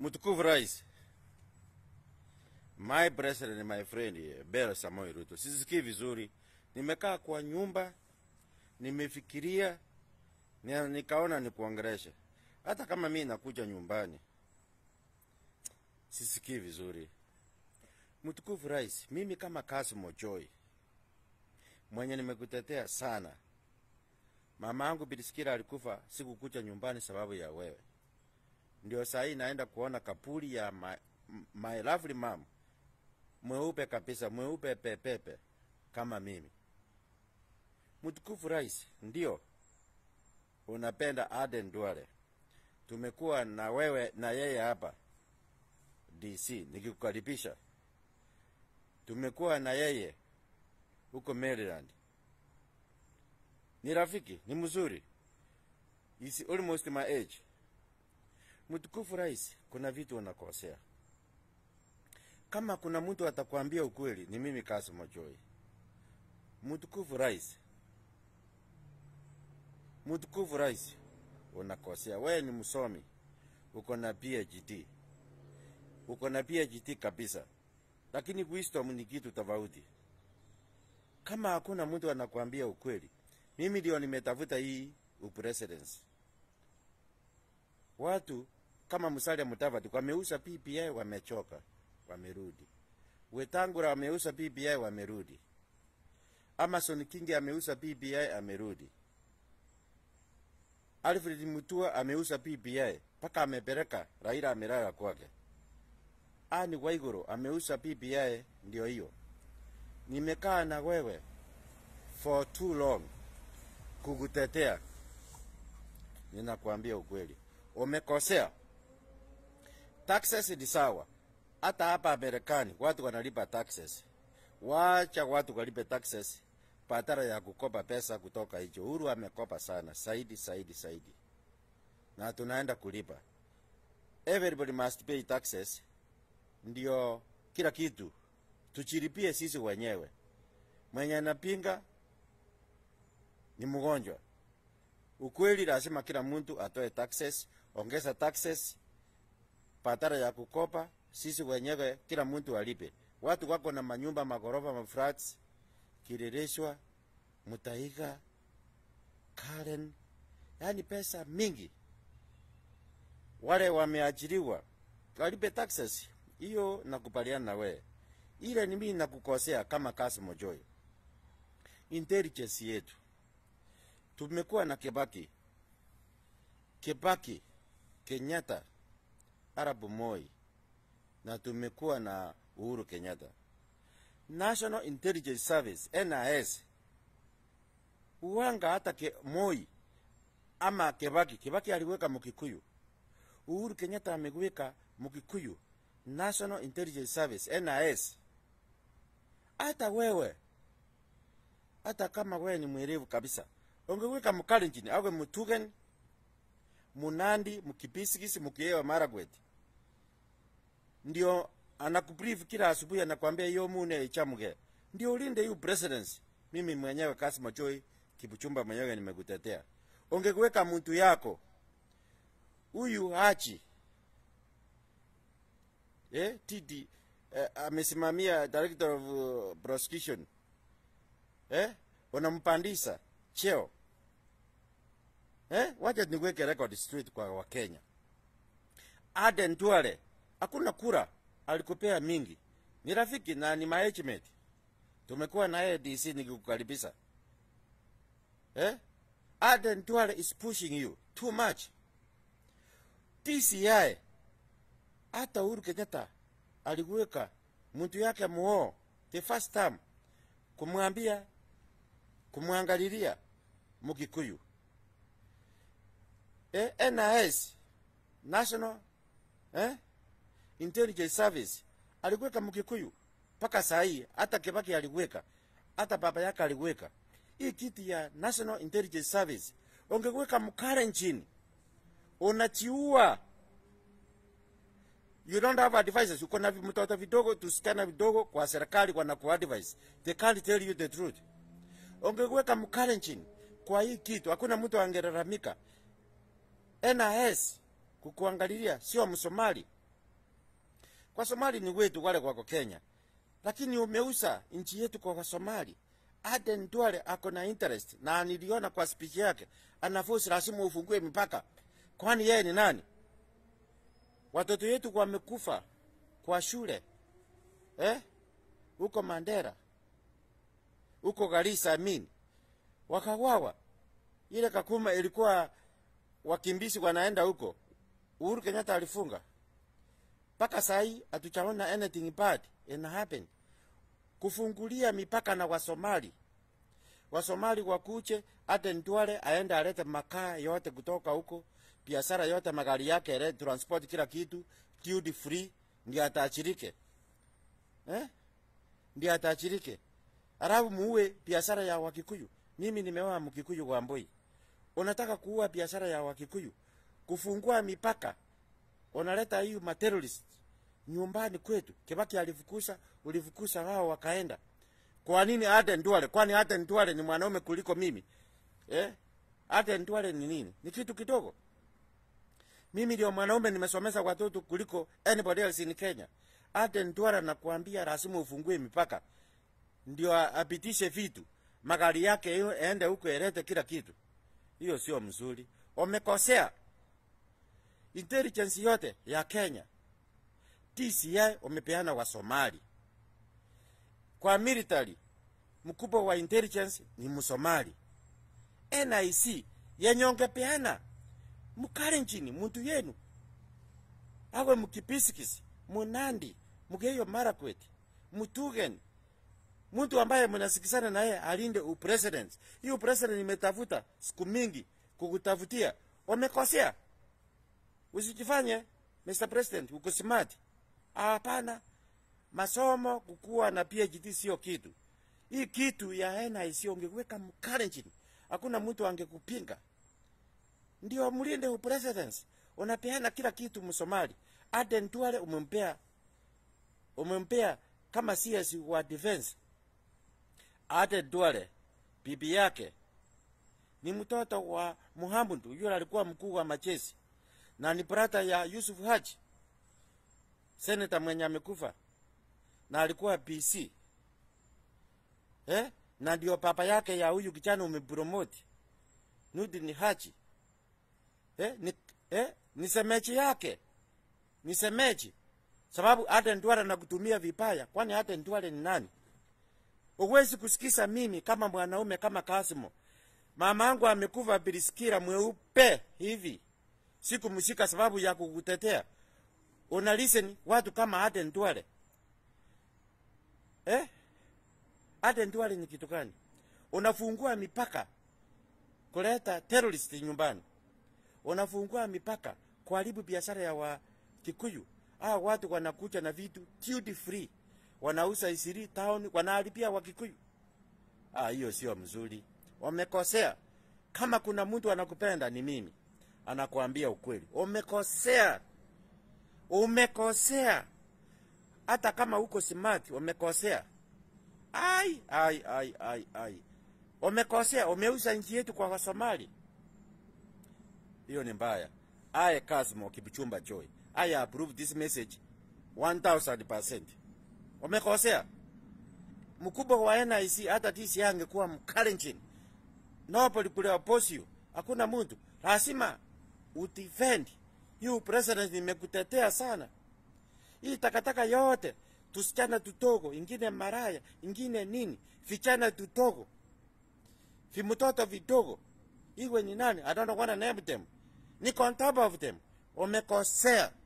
Mtukufu Rais, my president, my friend Bella Samoei Ruto, sisikii vizuri. Nimekaa kwa nyumba, nimefikiria, ni- nikaona nikuongeleshe. Hata kama mi nakuja nyumbani, sisikii vizuri. Mtukufu Rais, mimi kama Kassim Ojoi mwenye nimekutetea sana, mama yangu Bilisikira alikufa, sikukuja nyumbani sababu ya wewe ndio saa hii naenda kuona kapuri ya my, my lovely mom mweupe kabisa, mweupe pepepe kama mimi. Mtukufu Rais, ndio unapenda Aden Duale. Tumekuwa na wewe na yeye hapa DC nikikukaribisha. Tumekuwa na yeye huko Maryland. Ni rafiki, ni mzuri. Is almost my age. Mtukufu Rais, kuna vitu unakosea. Kama kuna mtu atakwambia ukweli, ni mimi Kassim Ojoi. Mtukufu Rais, Mtukufu Rais, unakosea. Wewe ni msomi, uko na PhD, uko na PhD kabisa, lakini wisdom ni kitu tofauti. Kama hakuna mtu anakwambia ukweli, mimi ndio nimetafuta hii upresidency watu kama Musalia Mudavadi wameuza BBI, wamechoka, wamerudi. Wetangula ameuza BBI, wamerudi. Amason Kingi ameuza BBI, amerudi. Alfred Mutua ameuza BBI mpaka amepeleka Raila amelala kwake. Ani Waiguru ameuza BBI, ndio hiyo. Nimekaa na wewe for too long kukutetea, ninakwambia ukweli umekosea. Taxes ni sawa, hata hapa Marekani watu wanalipa taxes. Wacha watu walipe taxes badala ya kukopa pesa kutoka hicho. Uhuru amekopa sana zaidi zaidi zaidi, na tunaenda kulipa. Everybody must pay taxes, ndio kila kitu tuchilipie sisi wenyewe. Mwenye anapinga ni mgonjwa. Ukweli lazima kila mtu atoe taxes, ongeza taxes badala ya kukopa. Sisi wenyewe kila mtu alipe. Watu wako na manyumba magorofa, maflats, Kileleshwa, Mutaiga, Karen, yani pesa mingi. Wale wameajiriwa walipe taxes, hiyo nakubaliana na wewe. Ile ni mimi nakukosea kama Kassim Ojoi. Intelligence yetu tumekuwa na Kibaki, Kibaki, Kenyatta, Arap Moi na tumekuwa na Uhuru Kenyatta. National Intelligence Service NIS uwanga hata ke, Moi ama Kibaki. Kibaki aliweka Mkikuyu, Uhuru Kenyatta ameweka Mkikuyu. National Intelligence Service NIS. Hata wewe, hata kama wewe ni mwerevu kabisa ungeweka Mkalenjin awe Mutugen, Munandi, Mkipisigisi, Mkiewa, Maragwet, ndio anakubrief kila asubuhi, anakwambia hiyo mune ichamuge, ndio ulinde hiyo presidency. Mimi mwenyewe Kassim Ojoi Kibuchumba mwenyewe nimekutetea. Ungeweka mtu yako huyu Hachi eh, TD eh, amesimamia director of uh, prosecution eh, unampandisha cheo eh? Wacha niweke record straight kwa Wakenya. Aden Duale hakuna kura alikupea mingi, ni rafiki na ni management, tumekuwa na yeye DC nikikukaribisha eh? Aden Duale is pushing you too much. TCI hata Uhuru Kenyatta aliweka mtu yake muoo the first time kumwambia kumwangalilia Mukikuyu. Eh, NIS National eh, Intelligence Service aliweka Mukikuyu mpaka saa hii, hata Kibaki aliweka, hata baba yake aliweka. Hii kiti ya National Intelligence Service ungeweka Mkalenjin, unachiua. You don't have advisors. Uko na mtoto vidogo, tusichana vidogo kwa serikali wanakuadvise. They can't tell you the truth ungeweka Mkalenjin kwa hii kitu, hakuna mtu angelalamika. NIS kukuangalilia, sio Msomali, kwa somali ni wetu wale wako kenya lakini umeuza nchi yetu kwa wasomali aden duale ako na interest na niliona kwa speech yake anafosi lazima ufungue mipaka kwani yeye ni nani watoto yetu wamekufa kwa shule eh? huko mandera huko garisa amin wakawawa ile kakuma ilikuwa wakimbizi wanaenda huko uhuru kenyatta alifunga mpaka sahii hatuchaona anything bad in happen kufungulia mipaka na wasomali wasomali wakuche hata Ntwale aende alete makaa yote kutoka huko, biashara yote, magari yake, ele transport, kila kitu duty free, ndio ataachirike eh? Ndio ataachirike, alafu muue biashara ya Wakikuyu. Mimi nimeoa Mkikuyu wa Mboi, unataka kuua biashara ya Wakikuyu, kufungua mipaka, unaleta hiyo materrorist nyumbani kwetu. Kibaki alifukuza, ulifukuza wao wakaenda. Kwa nini Aden Duale? Kwani Aden Duale ni mwanaume kuliko mimi eh? Aden Duale ni nini? Ni kitu kidogo. Mimi ndio mwanaume, nimesomesha watoto kuliko anybody else in Kenya. Aden Duale nakuambia, lazima ufungue mipaka ndio apitishe vitu, magari yake hiyo ende huko, elete kila kitu. Hiyo sio mzuri, wamekosea. Intelligence yote ya Kenya DCI wamepeana wa Somali kwa military. Mkubwa wa intelligence ni Msomali. NIC yenye ongepeana mukale nchini muntu yenu awe mukipisikisi munandi mugeyo marakwet mutugen mtu ambaye mnasikizana naye alinde upresident. Hii upresident imetafuta siku mingi kukutafutia, wamekosea. Usijifanye Mr President uko smart. Hapana, masomo kukuwa na PhD sio kitu. Hii kitu ya NIC ungeweka mkale nchini, hakuna mtu angekupinga. Ndio mlinde upresident, unapeana kila kitu Msomali. Aden Duale umempea umempea kama CS wa defense. Aden Duale bibi yake ni mtoto wa Muhammad, yule alikuwa mkuu wa majeshi na ni brata ya Yusuf Haji, seneta mwenye amekufa na alikuwa PC eh? na ndio papa yake ya huyu kijana umepromote Nurdin Haji eh? Ni, eh? ni semeji yake ni semeji, sababu Aden Duale nakutumia vibaya. Kwani Aden Duale ni nani? Uwezi kusikiza mimi kama mwanaume kama Kasimo, mama yangu amekufa biliskira mweupe hivi, sikumshika sababu ya kukutetea. Una listen watu kama Aden Duale eh? Aden Duale ni kitu gani? Unafungua mipaka kuleta terrorist nyumbani, unafungua mipaka kuharibu biashara ya wa Kikuyu. Ah, watu wanakuja na vitu duty free, wanauza isiri town, wanaharibia wa Kikuyu. Ah, hiyo sio mzuri, wamekosea. Kama kuna mtu anakupenda ni mimi, anakuambia ukweli. Umekosea, umekosea. Hata kama uko smart, umekosea. Ai, ai, ai, ai, ai, umekosea. Umeuza nchi yetu kwa Wasomali, hiyo ni mbaya. I Kasmo Kibuchumba Joy, I approve this message 1000%. Umekosea. Mkubwa wa NIC hata tisi angekuwa mkale nchini. Nobody could oppose you. Hakuna mtu. Lazima udefend. You president nimekutetea sana. Hii takataka yote tusichana tutogo, ingine maraya, ingine nini, vichana tutogo, vimutoto vidogo, iwe ni nani, I don't know what to name them. Niko on top of them. Umekosea.